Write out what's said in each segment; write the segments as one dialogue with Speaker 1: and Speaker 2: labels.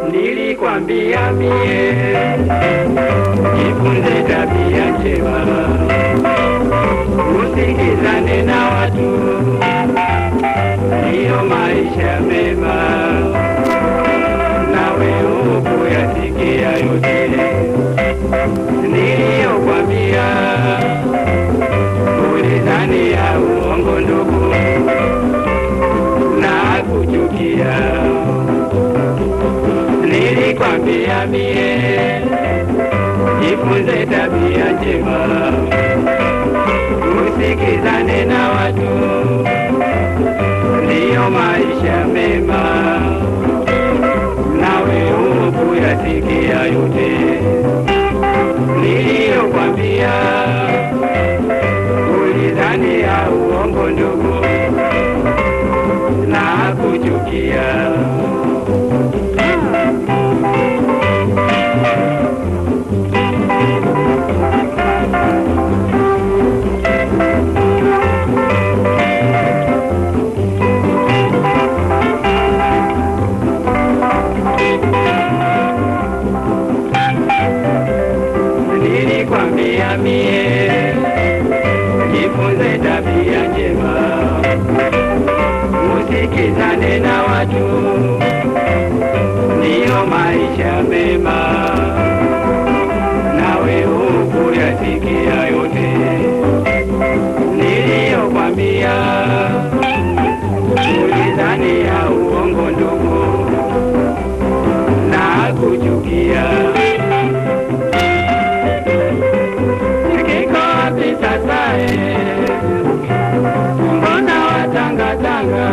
Speaker 1: nilikwambia mie jifunze tabia njema, usikizane na watu, ndiyo maisha mema. Nawe ukuyasikia yote niliyokwambia, ulidhani ya uongo ndugu, na kuchukia nilikwambia mie jifunze tabia njema, usikizane na watu, ndiyo maisha mema. Nawe ukuyasikia yote niliyokwambia, ulidhani ya uongo ndugu, na kuchukia nilikwambia mie jifunze tabia njema, usikizane na watu, ndiyo maisha mema. Nawe ukuyasikia yote niliyokwambia, ulidhani ya uongo ndugu, na kuchukia Kiko wapi sasa eh? Mbona watangatanga?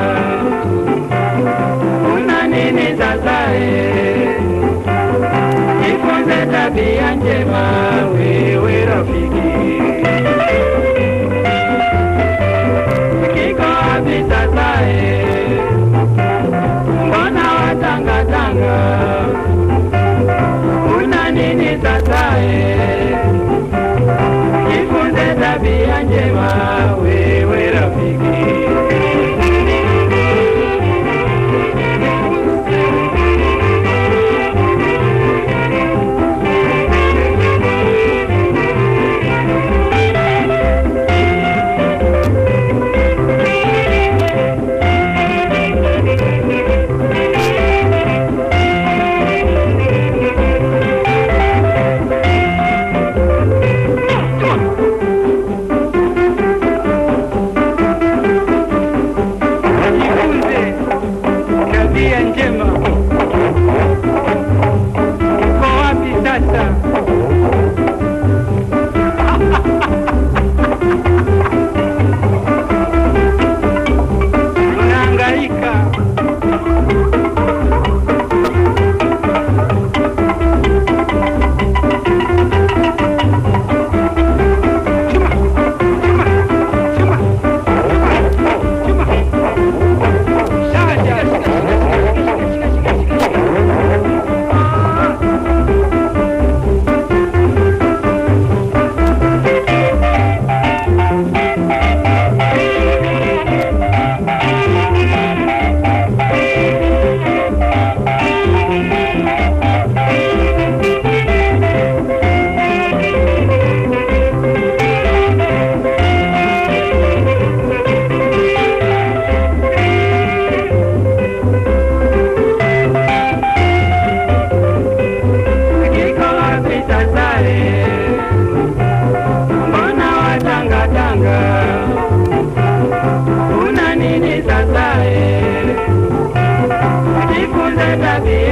Speaker 1: Una nini sasa eh? Jifunze tabia njema wewe rafiki. Kiko wapi sasa eh? Mbona watangatanga? Una nini sasa eh? jifunze tabia njema wewe rafiki. Jifunze tabia njema. Uko wapi sasa? Unahangaika Kiko wapi sasa eh? Mbona watangatanga? Una nini sasa eh? Jifunze tabia